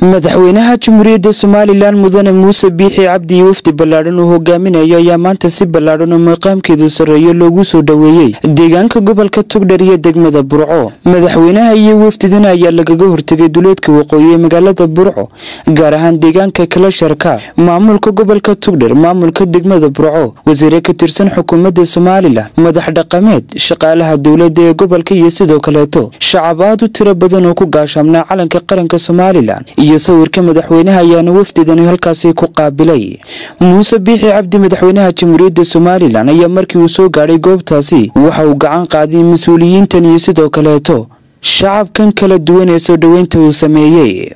madaxweynaha jamhuuriyadda somalilan mudane muuse biixi cabdi iyo wafdi ballaadhan uu hogaaminayo ayaa maanta si ballaadhan oo maqaamkeedu sarreeyo loogu soo dhoweeyey deegaanka gobolka tugdhar iyo degmada burco madaxweynaha iyo wafdidan ayaa lagaga hortegay duleedka waqooyi ee magaalada burco gaar ahaan deegaanka kalasharka maamulka gobolka tugdhar maamulka degmada burco wasiire ka tirsan xukuumadda somalilan madax dhaqameed shaqaalaha dowladda ee gobolka iyo sidoo kaleeto shacab aad u tiro badan oo ku gaashaamnaa calanka qaranka somalilan iyo sawirka madaxweynaha ayaana wafdidani halkaasi ku qaabilay muuse biixi cabdi madaxweynaha jamhuuriyadda somalilan ayaa markii uu soo gaadhay goobtaasi waxa uu gacan qaaday mas-uuliyiintan iyo sidoo kaleeto shacabkan kala duwan ee soo dhoweynta uu sameeyey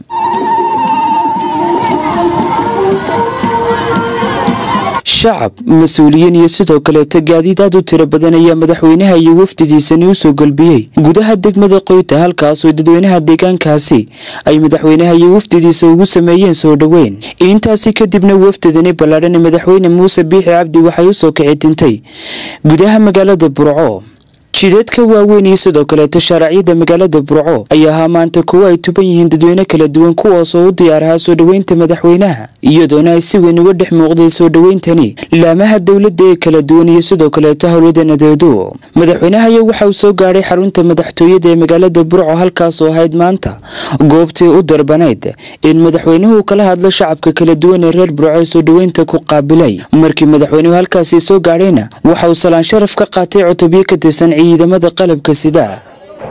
shacab mas-uuliyiin iyo sidoo kaleeto gaadiid aad u tiro badan ayaa madaxweynaha iyo wafdidiisani u soo golbiyey gudaha degmada qoyta halkaasoo dadweynaha deegaankaasi ay madaxweynaha iyo wafdidiisa ugu sameeyeen soo dhoweyn intaasi kadibna wafdidani ballaadhan madaxweyne muuse biixi cabdi waxay u soo kici tintay gudaha magaalada burco jidadka waaweyn iyo sidoo kaleeto shaaracyada magaalada burco ayaa ahaa maanta kuwo ay tuban yihiin dadweyne kala duwan kuwaasoo u diyaar ahaa soo dhoweynta madaxweynaha iyadoona ay si weyn uga dhex muuqday soo dhoweyntani laamaha dowladda ee kala duwan iyo sidoo kaleeto howlwadanadeedu madaxweynaha ayaa waxa uu soo gaadhay xarunta madaxtooyada ee magaalada burco halkaasoo ahayd maanta goobtii u darbanayd in madaxweynuhu kala hadlo shacabka kala duwan ee reer burco ee soo dhoweynta ku qaabilay markii madaxweynuhu halkaasi soo gaadhayna waxa uu salaan sharaf ka qaatay cutubyo ka tirsan ciidamada qalabka sida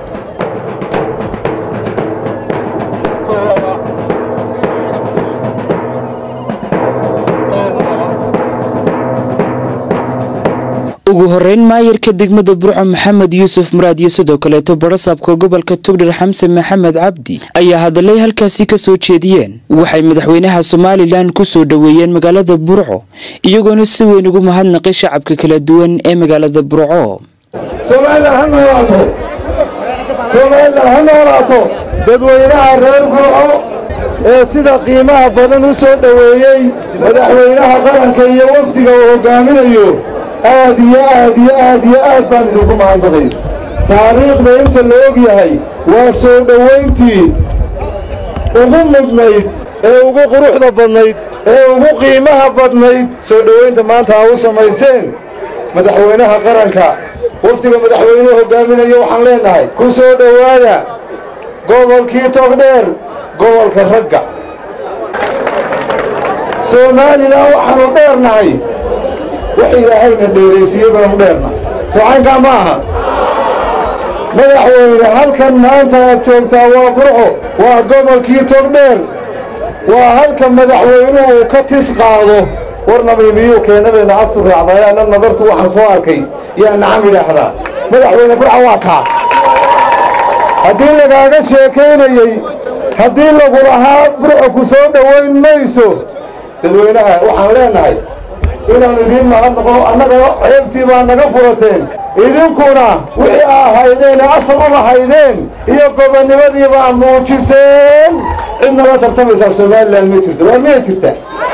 ugu horeyn maayarka degmada burco maxamed yuusuf muraad iyo sidoo kaleeto barasaabka gobolka tugdhar xamse maxamed cabdi ayaa hadalay halkaasi ka soo jeediyeen waxay madaxweynaha somalilan ku soo dhoweeyeen magaalada burco iyagoona si weyn ugu mahadnaqay shacabka kala duwan ee magaalada burco somalilan ha noolaato somalilan ha noolaato dadweynaha reer burco ee sida qiimaha badan u soo dhoweeyey madaxweynaha qaranka iyo wafdiga uu hoggaaminayo aad iyo aad iyo aad iyo aad baan idinku mahadnaqay taariikhda inta la og yahay waa soo dhowayntii ugu mudnayd ee ugu quruxda badnayd ee ugu qiimaha badnayd soo dhowaynta maanta aa u samayseen madaxweynaha qaranka wafdiga madaxweynuhu hoggaaminayo waxaan leennahay ku soo dhowaada gobolkii togdheer gobolka ragga soomaalila waxaanu dheernahay wax ilaahayna dheeraysiiye baanu dheerna soocaynkaa ma aha madaxweyne halkan maanta aad joogtaa waa burco waa gobolkii togdheer waa halka madaxweynuhu uu ka tis qaado war namiimiyuu keenadeenna asu raacdaay anna nadartu waxaan soo arkay yaa nacam idhaahdaa madaxweyne burca waa kaa haddii lagaaga sheekaynayey haddii lagu lahaa burco ku soo dhowayn mayso dadweynaha waxaan leennahay inaan idiin mahadnaqo annagana ceebtii baa naga furateen idinkuna wixii a ahaydeen ee asal u lahaydeen iyo gobonnimadii baa muujiseen cid nala tartamaysaa somalilan ma jirto waa miyay jirtaa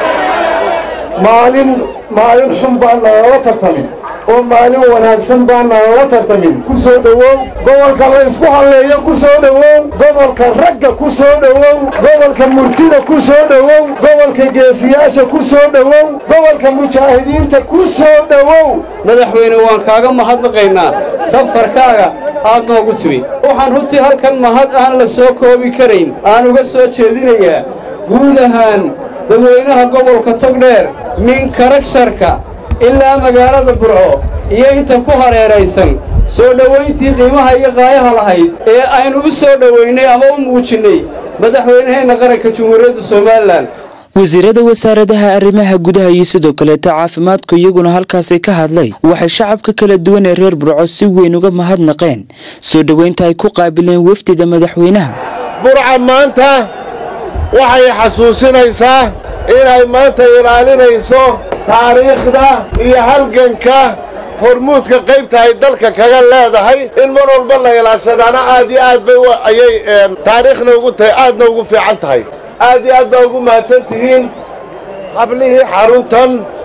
maalin maalin xun baan nalala tartamin oo maalin wanaagsan baan nalala tartamin ku soo dhowow gobolka la ysku halleeyo ku soo dhowow gobolka ragga ku soo dhowow gobolka murtida ku soo dhowow gobolka geesiyaasha ku soo dhowow gobolka mujaahidiinta ku soo dhowow madaxweyne waan kaaga mahadnaqaynaa safarkaaga aad noogu timi waxaan runtii halkan mahad aan la soo koobi karayn aan uga soo jeedinayaa guud ahaan dadweynaha gobolka togdheer min karagsharka ilaa magaalada burco iyo inta ku hareeraysan soo dhowayntii qiimaha iyo qaayaha lahayd ee aynu u soo dhowaynay ama u muujinnay madaxweynaheenna qaranka jamhuuriyadda somalilan wasiirada wasaaradaha arrimaha gudaha iyo sidoo kaleeto caafimaadku iyaguna halkaasi ka hadlay waxay shacabka kala duwan ee reer burco si weyn uga mahadnaqeen soo dhoweynta ay ku qaabileen wafdida madaxweynaha burca maanta waxay xasuusinaysaa inay maanta ilaalinayso taariikhda iyo halganka hormuudka qaybta ay dalka kaga leedahay in mar walba la ilaashadaana aad iyo aad bay ayay taariikhna ugu tahay aadna ugu fiican tahay aad iyo aad baa ugu mahadsan tihiin hablihii xaruntan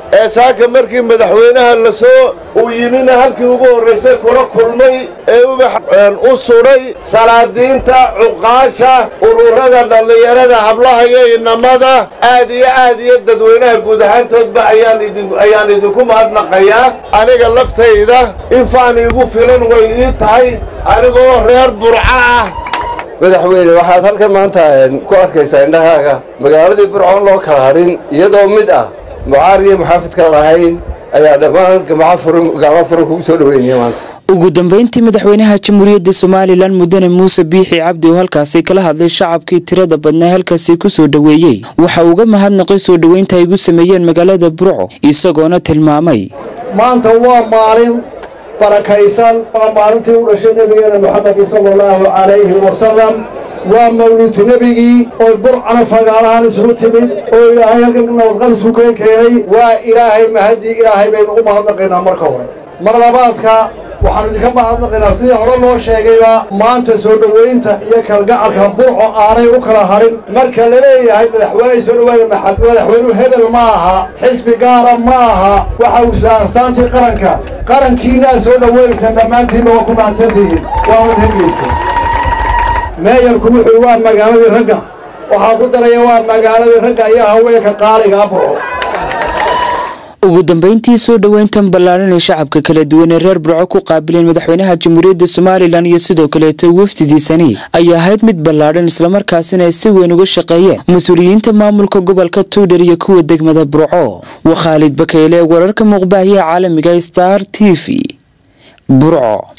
ee saaka markii madaxweynaha lasoo uu yimina halkii ugu horraysay kula kulmay ee ubax u sudhay salaadiinta cuqaasha ururada dhallinyarada hablaha iyo inamada aad iyo aad iyo dadweynaha guud ahaantoodba ayaan idinku mahadnaqayaa aniga laftayda in faan iigu filan way ii tahay anigoo reer burca ah madaxweyne waxaad halkan maanta ku arkaysaa indhahaaga magaaladii burcoon loo kala hadhin iyadoo mid ah mucaar iyo muxaafidka lahayn ayaa dhammaan gacmo furan kugu soo dhaweynaya maanta ugu dambeyntii madaxweynaha jamhuuriyadda somalilan mudane muuse biixi cabdi oo halkaasi kala hadlay shacabkii tirada badnaa halkaasi ku soo dhoweeyey waxa uga mahadnaqay soo dhoweynta ay gu sameeyeen magaalada burco isagoona tilmaamay maanta waa maalin barakaysan waa maalintii u dhashay nebigeena moxamed sala allahu calayhi wasalam waa mawlid nebigii oo burcana fagaalahaan isugu timid oo ilaahay halkan nabadqal isu keen keenay waa ilaahay mahadii ilaahay baynu u mahadnaqaynaa marka hore mar labaadka waxaanu idinka mahadnaqaynaa sidii hore loo sheegayba maanta soo dhoweynta iyo kalgacalka burco aanay u kala harin marka la leeyahay madaxweyne soo dhawaaya madaxweynuhu hebel ma aha xisbi gaara ma aha waxa uusa astaantii qaranka qarankiinaa soo dhoweynaysaan dhammaantiinba waa ku mahadsantihiin waa wad hegeysta meeyarku wuxuu waa magaaladii ragga waxaa ku daraya waa magaaladii ragga iyo haweenka qaaliga burco ugu dambeyntii soo dhoweyntan ballaaran ee shacabka kala duwan ee reer burco ku qaabileen madaxweynaha jamhuuriyadda somalilan iyo sidoo kaleeta wafdidiisani ay ahayd mid ballaadhan islamarkaasina ay si weyn uga shaqeeyeen mas-uuliyiinta maamulka gobolka tuudhar iyo kuwa degmada burco waa khaalid bakeyle wararka muuqbaahiyaha caalamiga star t v burco